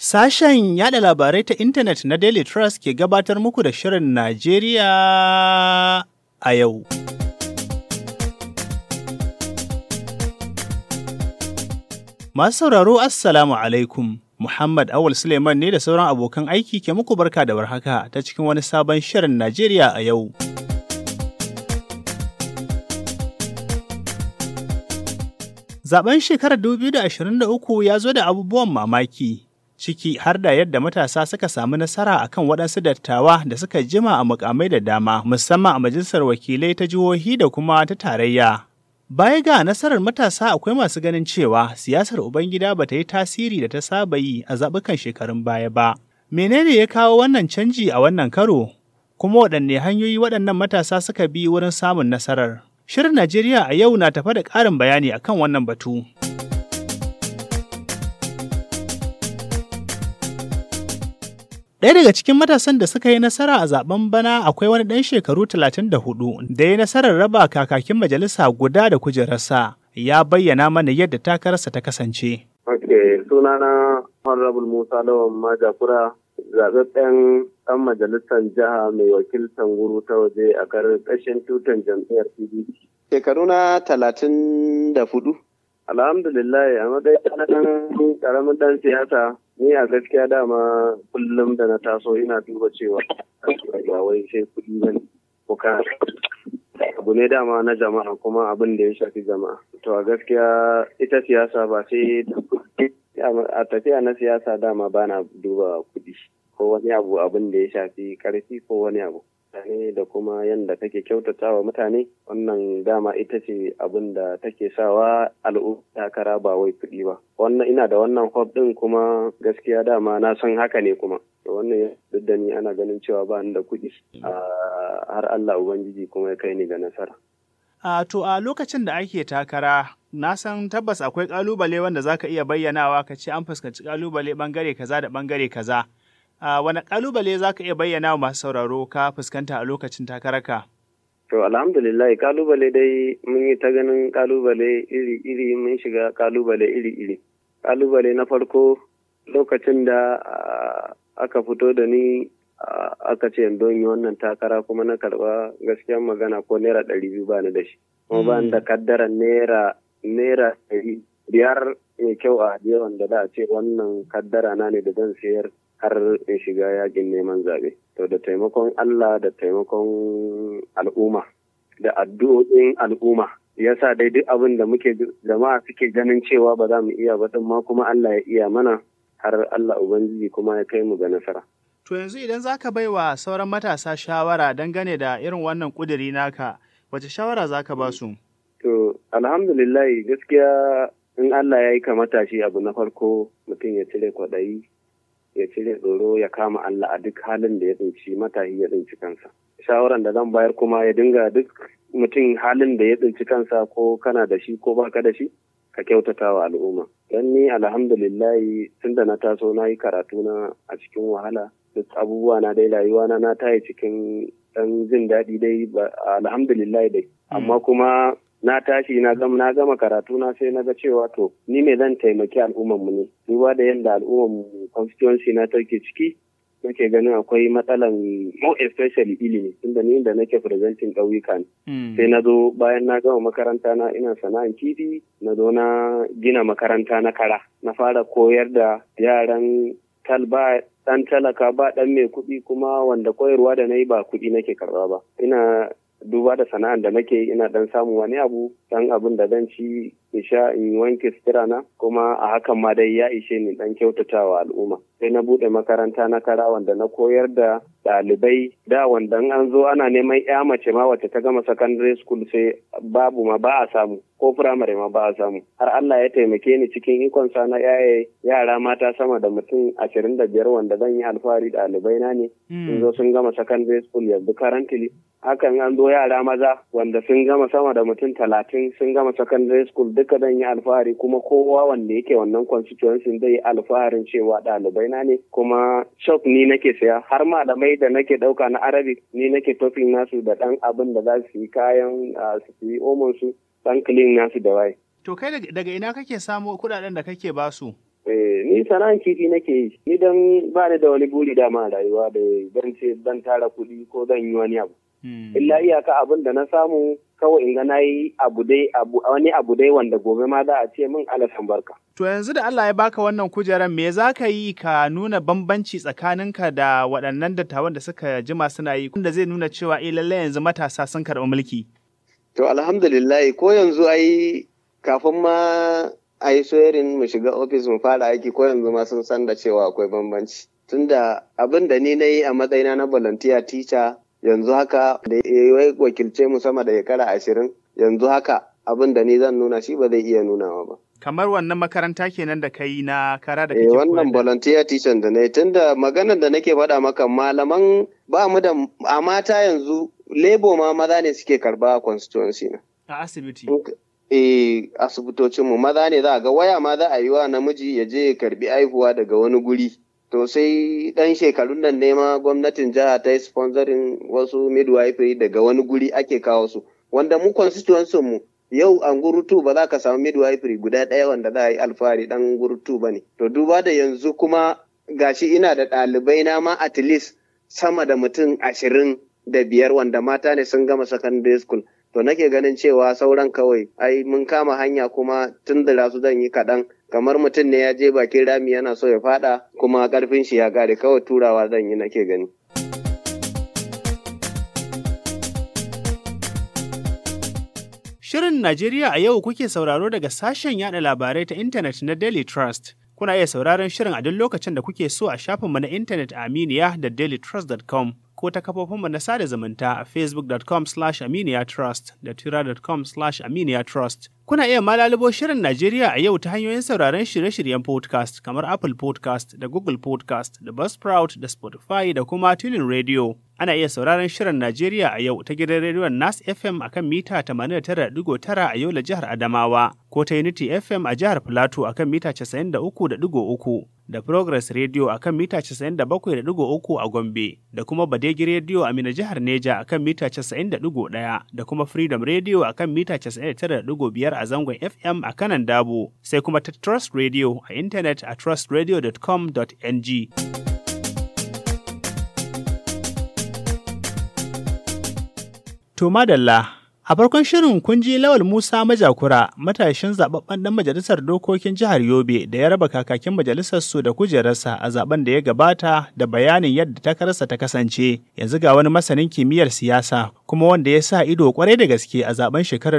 Sashen yada labarai ta intanet na Daily Trust ke gabatar muku da Shirin Najeriya a yau. Masu sauraro Assalamu alaikum. Muhammad Awul Suleiman ne da sauran abokan aiki ke muku barka da warhaka ta cikin wani sabon Shirin Najeriya a yau. Zaben shekarar 2023 ya zo da abubuwan mamaki, ciki har da yadda matasa suka samu nasara akan waɗansu dattawa da suka jima a mukamai da dama, musamman a majalisar wakilai ta jihohi da kuma ta tarayya. Baya ga nasarar matasa akwai masu ganin cewa siyasar Ubangida ba ta yi tasiri da ta saba yi a zaɓukan shekarun baya ba. Menene ya kawo wannan canji a wannan karo? Kuma waɗanne hanyoyi waɗannan matasa suka bi wurin samun nasarar? Shirin Najeriya a yau na tafa da ƙarin bayani akan wannan batu. Ɗaya daga cikin matasan da suka yi nasara a zaben bana akwai wani ɗan shekaru 34 da ya nasarar raba kakakin majalisa guda da kujerarsa ya bayyana mana yadda takararsa ta kasance. Ok, sunana Honorable Musa Lawan Majakura zaɓaɓɓen ɗan majalisar jiha mai wakiltar guru ta waje a ƙarƙashin tutan jam'iyyar PDP. Shekaru na talatin da hudu. Alhamdulillah a matsayin na ɗan ƙaramin ɗan siyasa ni a gaskiya dama kullum da na taso ina duba cewa ba wai sai kuɗi ba ne. abu ne dama na jama'a kuma abin da ya shafi jama'a. To a gaskiya ita siyasa ba sai da kuɗi a tafiya na siyasa dama ba na duba kuɗi ko wani abu abin da ya shafi ƙarfi ko wani abu. mutane da kuma yadda kake kyautata wa mutane wannan dama ita ce abin da take sawa al'umma takara ba wai kuɗi ba wannan ina da wannan hob ɗin kuma gaskiya dama na san haka ne kuma wannan duk da ni ana ganin cewa ba ni da kuɗi har Allah ubangiji kuma ya kai ni ga nasara A to a lokacin da ake takara na san tabbas akwai kalubale wanda zaka iya bayyanawa ka ce an fuskanci kalubale bangare kaza da bangare kaza Uh, wani kalubale za ka iya bayyana wa masu sauraro ka fuskanta a lokacin takararka? To alhamdulillah kalubale dai mun yi ta ganin kalubale iri-iri mun shiga kalubale iri-iri. Kalubale na farko lokacin da uh, aka fito da ni uh, aka ce don yi wannan takara kuma na karba gaskiyan magana ko naira ɗari biyu ba ni da shi. Kuma ba ni da kaddaran naira naira ɗari biyar mai kyau a yawan da da a ce wannan kaddara na ne da zan sayar har in shiga yakin neman zaɓe. To da taimakon Allah da taimakon al'umma da addu'o'in al'umma ya sa dai duk abin da muke jama'a suke ganin cewa ba za mu iya ba ma kuma Allah ya iya mana har Allah Ubangiji kuma ya kai mu ga nasara. To yanzu idan za ka bai wa sauran matasa shawara dangane da irin wannan ƙuduri naka, wace shawara za ka ba su? To, alhamdulillah gaskiya in Allah ya yi ka matashi abu na farko mutum ya cire kwaɗayi ya cire tsoro ya kama Allah a duk halin da ya tsinci matahi ya tsinci kansa. Shawaran da zan bayar kuma ya dinga duk mutum halin da ya tsinci kansa ko kana da shi ko baka da shi ka kyautata wa al'umma. Don ni alhamdulillahi tun da na taso na yi karatu na a cikin wahala duk abubuwa na dai rayuwa na na tayi cikin ɗan jin daɗi dai alhamdulillahi dai. Amma kuma na tashi na gama na gama karatu na sai na ga cewa to ni me zan taimaki al'ummar mu ne duba da yadda al'ummar mu constituency na take ciki nake ganin akwai matsalan mo especially ilimi tunda ni da nake presenting ƙauyuka ne sai na zo bayan na gama makaranta na ina sana'an kifi na zo na gina makaranta na kara na fara koyar da yaran talba dan talaka ba dan mai kuɗi kuma wanda koyarwa da na yi ba kuɗi nake karɓa ba ina duba da sana'ar da nake ina dan samu wani abu dan abin da zan ci in sha in wanke sutura na kuma a hakan ma dai ya ishe ni dan kyautatawa al'umma sai na bude makaranta na kara wanda na koyar da ɗalibai da wanda an zo ana neman ya mace ma wacce ta gama secondary school sai babu ma ba a samu ko firamare ma ba a samu har Allah ya taimake ni cikin ikon sa na yaye yara mata sama da mutum ashirin da biyar wanda zan yi alfahari ɗalibai na ne sun zo sun gama secondary school yanzu currently hakan an zo yara maza wanda sun gama sama da mutum talatin sun gama secondary school duka zan yi alfahari kuma kowa wanda yake wannan constituency zai yi alfaharin cewa ɗalibai na ne kuma shop ni nake saya har malamai da nake ɗauka na arabic ni nake tofin nasu da ɗan abin da za su yi kayan su yi omon su ɗan clean nasu da waye. To kai daga ina kake samo kuɗaɗen da kake basu? ni sana'an kifi nake yi ni dan ba ni da wani buri dama a rayuwa da dan ce dan tara kuɗi ko zan yi wani abu illa iyaka abin da na samu kawai in ga na yi abu dai wani abu dai wanda gobe ma za a ce min alasan barka To yanzu da Allah ya baka wannan kujerar me za ka yi ka nuna bambanci tsakaninka da waɗannan dattawan da suka jima suna yi wanda zai nuna cewa eh lallai yanzu matasa sun karɓi mulki. To alhamdulillah ko yanzu ai kafin ma a yi soyarin mu shiga ofis mu fara aiki ko yanzu ma sun san da cewa akwai bambanci. Tunda abin da ni na yi a matsayina na volunteer teacher yanzu haka da ya wakilce mu sama da shekara ashirin yanzu haka abin da ni zan nuna shi ba zai iya nunawa ba. Kamar wannan makaranta kenan da kai na kara da Eh kake wannan volunteer teacher da na yi tunda maganar da nake faɗa maka malaman ba mu da a mata yanzu lebo ma maza ne suke karba a constituency na. a asibiti. Eh asibitocinmu maza ne za a ga waya ma za a yi wa namiji ya je ya karbi aihuwa daga wani guri. To sai ɗan shekarun nan ne ma gwamnatin jiha ta yi sponsoring wasu midwifery daga wani guri ake kawo su. Wanda mu constituency mu yau an gurutu ba za ka samu midwifery guda ɗaya wanda za a yi alfahari ɗan gurutu ba ne. To duba da yanzu kuma gashi ina da ɗalibai na ma at least sama da mutum ashirin da biyar wanda mata ne sun gama secondary school. To nake ganin cewa sauran kawai ai mun kama hanya kuma tun da su zan yi kaɗan kamar mutum ne ya je bakin rami yana so ya faɗa kuma ƙarfin shi ya ƙare kawai turawa zan yi nake gani. Shirin Najeriya a yau kuke sauraro daga sashen yada labarai ta intanet na Daily Trust. Kuna iya sauraron shirin a duk lokacin da kuke so a shafinmu na intanet a Aminiya da dailytrust.com ko ta kafofinmu na sada zumunta a facebook.com slash aminiyatrust da twitter.com slash aminiyatrust. Kuna iya malalibo shirin Najeriya a yau ta hanyoyin sauraron shirye-shiryen podcast kamar Apple podcast da Google podcast da Buzzsprout da Spotify da kuma Tunin Radio. Ana iya sauraron shirin Najeriya a yau ta gidan rediyon Nas FM a kan mita 89.9 a Yola jihar Adamawa, ko ta Unity FM a jihar Filato a kan mita 93.3 da Progress Radio a kan mita 97.3 a Gombe, da kuma Badegi Radio a Mina jihar Neja a kan mita 90.1 da kuma Freedom Radio a kan mita 99.5 a zangon FM a kanan Dabo, sai kuma ta Trust Radio a intanet a trustradio.com.ng. To madalla, a farkon shirin kun ji Lawal Musa Majakura, matashin zababben dan majalisar dokokin jihar Yobe da ya raba kakakin majalisar su da kujerarsa a zaben da ya gabata da bayanin yadda takararsa ta kasance. Yanzu ga wani masanin kimiyyar siyasa kuma wanda ya sa ido kwarai da gaske a zaben shekarar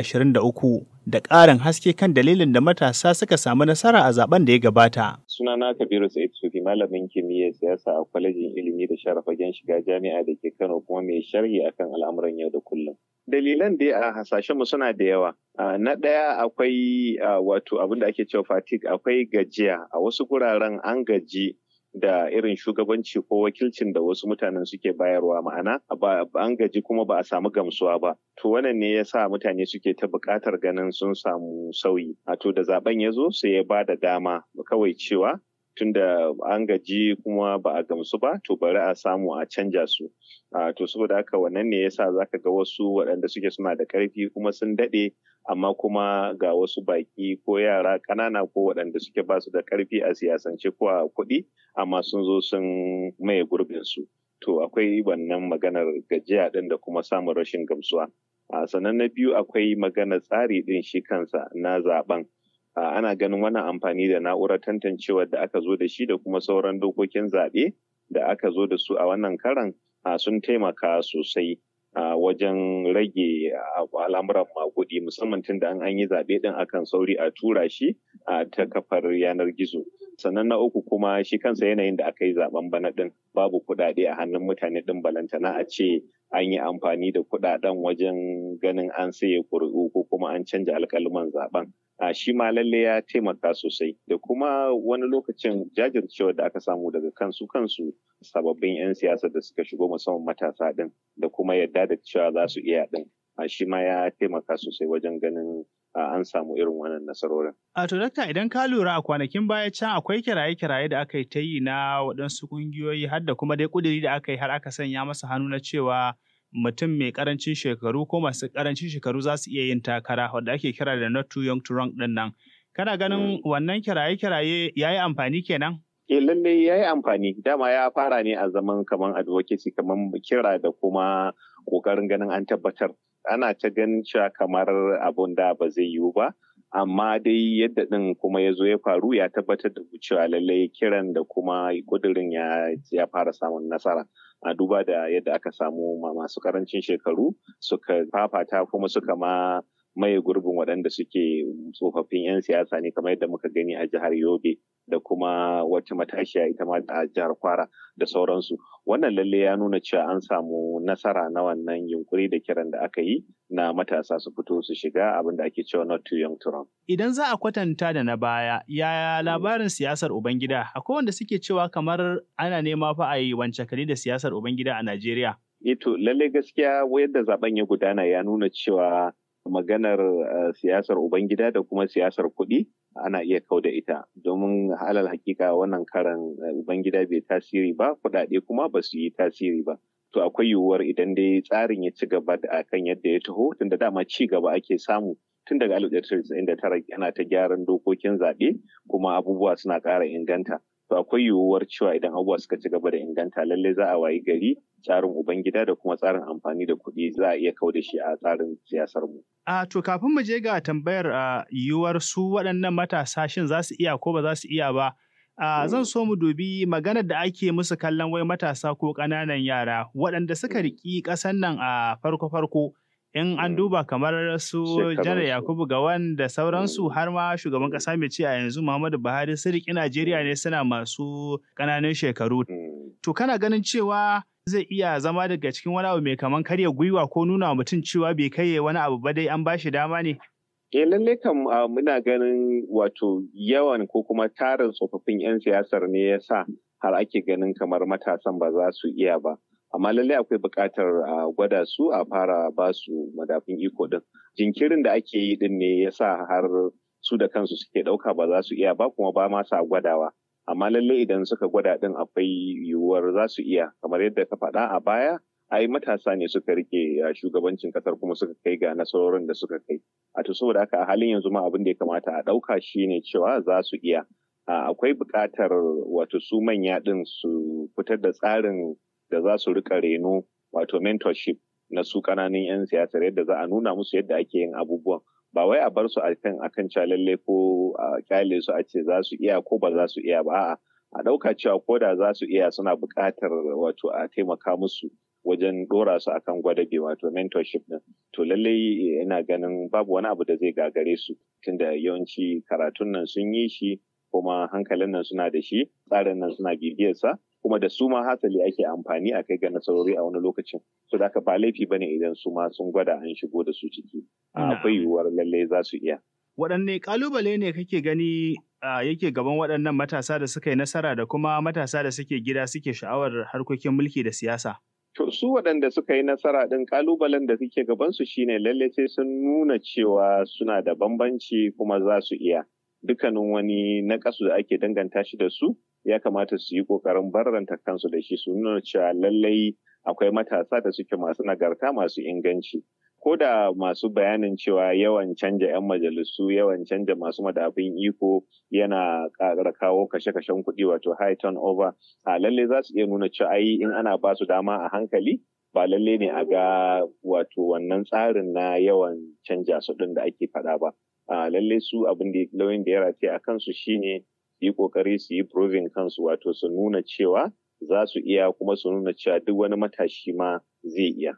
2023 da ƙarin haske kan dalilin da matasa suka samu nasara a zaben da ya gabata. Sunana Kabiru Sa'id Sufi malamin kimiyyar siyasa a kwalejin ilimi da sharafagen shiga jami'a da ke Kano kuma mai sharhi akan al'amuran yau da kullum. Dalilan dai a hasashenmu suna da yawa. Na ɗaya akwai wato abin da ake cewa fatigue akwai gajiya a wasu guraren an gaji da irin shugabanci ko wakilcin da wasu mutanen suke bayarwa ma'ana an gaji kuma ba a samu gamsuwa ba to wannan ne ya sa mutane suke ta buƙatar ganin sun samu sauyi a to da zaben ya zo sai ya ba da dama kawai cewa tunda an gaji kuma ba a gamsu ba to bari a samu a canja su to saboda haka wannan ne yasa zaka ga wasu waɗanda suke suna da ƙarfi kuma sun daɗe amma kuma ga wasu baƙi ko yara ƙanana ko waɗanda suke ba su da ƙarfi a siyasance ko a kuɗi amma sun zo sun maye gurbin su to akwai wannan maganar gajiya ɗin da kuma samun rashin gamsuwa sannan na biyu akwai maganar tsari ɗin shi kansa na zaben ana ganin wannan amfani da na'urar tantancewar da aka zo da shi da kuma sauran dokokin zaɓe da aka zo da su a wannan karan sun taimaka sosai wajen rage al'amuran maguɗi musamman tun da an yi zaɓe ɗin akan sauri a tura shi ta kafar yanar gizo sannan na uku kuma shi kansa yanayin da aka yi zaben bana ɗin babu kuɗaɗe a hannun mutane ɗin balantana a ce an yi amfani da kuɗaɗen wajen ganin an saye ƙuri'u ko kuma an canja alƙaluman zaben a shi ma lalle ya taimaka sosai da kuma wani lokacin jajircewa da aka samu daga kansu kansu sababbin 'yan siyasa da suka shigo musamman matasa din da kuma yadda da cewa za su iya din a shi ma ya taimaka sosai wajen ganin an samu irin wannan nasarorin. A to dakta idan ka lura a kwanakin baya can akwai kiraye-kiraye da aka yi ta yi na waɗansu ƙungiyoyi har da kuma dai ƙuduri da aka yi har aka sanya masa hannu na cewa mutum mai karancin shekaru ko masu karancin shekaru za su iya yin takara wadda ake kira da not too young to run din nan Kana ganin wannan kiraye-kiraye ya yi amfani kenan? Eh lalle ya yi amfani dama ya fara ne a zaman kaman advocacy kaman kira da kuma kokarin ganin an tabbatar ana ta ganin cewa kamar abun da ba zai yiwu ba amma dai yadda ɗin kuma ya zo ya faru ya tabbatar da cewa lallai kiran da kuma kudirin ya fara samun nasara a duba da yadda aka samu masu karancin shekaru suka fafata kuma suka ma maye gurbin waɗanda suke tsofaffin 'yan siyasa ne kamar yadda muka gani a jihar yobe da kuma wata matashiya ita ma a jihar kwara da sauransu wannan lalle ya nuna cewa an samu nasara na wannan yunkuri da kiran da aka yi na matasa su fito su shiga abin da ake cewa not too young to run. Idan za a kwatanta da na baya, yaya labarin siyasar Ubangida? Akwai wanda suke cewa kamar ana nema fa a yi wance kali da siyasar Ubangida a Najeriya. Ito lalle gaskiya yadda zaben ya gudana ya nuna cewa maganar uh, siyasar Ubangida da kuma siyasar kuɗi ana iya kau da ita domin halal hakika wannan karan uh, Ubangida bai tasiri ba kuɗaɗe kuma ba su yi tasiri ba. To akwai yiwuwar idan dai tsarin ya ci gaba da kan yadda ya taho tunda dama ci gaba ake samu tun daga 1999 ana ta gyaran dokokin zaɓe kuma abubuwa suna ƙara inganta. To akwai yiwuwar cewa idan abubuwa suka ci gaba da inganta lallai za a wayi gari tsarin ubangida da kuma tsarin amfani da kuɗi za a iya kau da shi a tsarin siyasar mu. A to kafin mu je ga tambayar a yiwuwar su waɗannan matasa shin za su iya ko ba za su iya ba. Uh, zan so mu dubi maganar da ake musu kallon wai matasa ko ƙananan yara waɗanda suka riƙi ƙasan nan a farko-farko in an duba kamar su janar yakubu gawan da sauransu har ma shugaban ƙasa mai ci a yanzu muhammadu buhari su riƙi najeriya ne suna masu ƙananan shekaru to kana ganin cewa zai iya zama daga cikin wani abu mai kaman karya gwiwa ko nuna wa mutum cewa bai kai wani abu ba dai an ba shi dama ne Eh lalle kam muna ganin wato yawan ko kuma tarin tsofaffin 'yan siyasar ne ya sa har ake ganin kamar matasan ba za su iya ba. Amma lalle akwai buƙatar a gwada su a fara ba su madafin iko din. Jinkirin da ake yi din ne ya sa har su da kansu suke ɗauka ba za su iya ba kuma ba ma sa gwadawa. Amma lalle idan suka gwada din akwai yiwuwar za su iya kamar yadda ka faɗa a baya ai matasa ne suka rike shugabancin kasar kuma suka kai ga nasarorin da suka kai a to saboda haka a halin yanzu ma abin da ya kamata a ɗauka shine cewa za su iya akwai buƙatar wato su manya ɗin su fitar da tsarin da za su rika reno wato mentorship na su ƙananan 'yan siyasar yadda za a nuna musu yadda ake yin abubuwan ba wai a bar su akan akan lalle ko a kyale su a ce za su iya ko ba za su iya ba a'a a ɗauka cewa ko da za su iya suna buƙatar wato a taimaka musu wajen ɗora su akan gwadabe wato mentorship din to lallai ina ganin babu wani abu da zai gagare su tunda yawanci karatun nan sun yi shi kuma hankalin nan suna da shi tsarin nan suna bibiyarsa kuma da su ma hasali ake amfani a kai ga nasarori a wani lokacin so da ba laifi bane idan su ma sun gwada an shigo da su ciki akwai yiwuwar lallai za su iya waɗanne ƙalubale ne kake gani uh, yake gaban waɗannan matasa da suka yi nasara da kuma matasa da suke gida suke sha'awar harkokin mulki da siyasa? To su waɗanda suka yi nasara ɗin ƙalubalen da suke gabansu shine lalle sai sun nuna cewa suna da bambanci kuma za su iya. Dukkanin wani naƙasu da ake danganta shi da su ya kamata su yi ƙoƙarin barranta kansu da shi su nuna cewa lallai akwai matasa da suke masu nagarta masu inganci. ko da masu bayanin cewa yawan canja 'yan majalisu yawan canja masu madafin iko yana ƙara kawo kashe-kashen kuɗi wato high turnover a lalle za su iya nuna cewa ai in ana ba su dama a hankali ba lalle ne a ga wato wannan tsarin na yawan canja su ɗin da ake faɗa ba a lalle su abin da lauyin da ya rataye a kansu shine su yi ƙoƙari su yi proving kansu wato su nuna cewa za su iya kuma su nuna cewa duk wani matashi ma zai iya.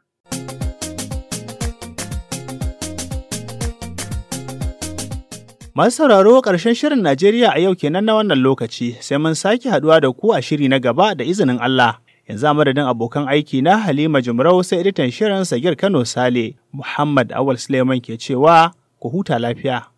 Masu sauraro ƙarshen shirin Najeriya a yau kenan na wannan lokaci sai mun sake haduwa da ku a shiri na gaba da izinin Allah. Yanzu a madadin abokan aiki na Halima Jumrau sai editan shirin Sagir Kano Sale Muhammad Awal Suleiman ke cewa ku huta lafiya.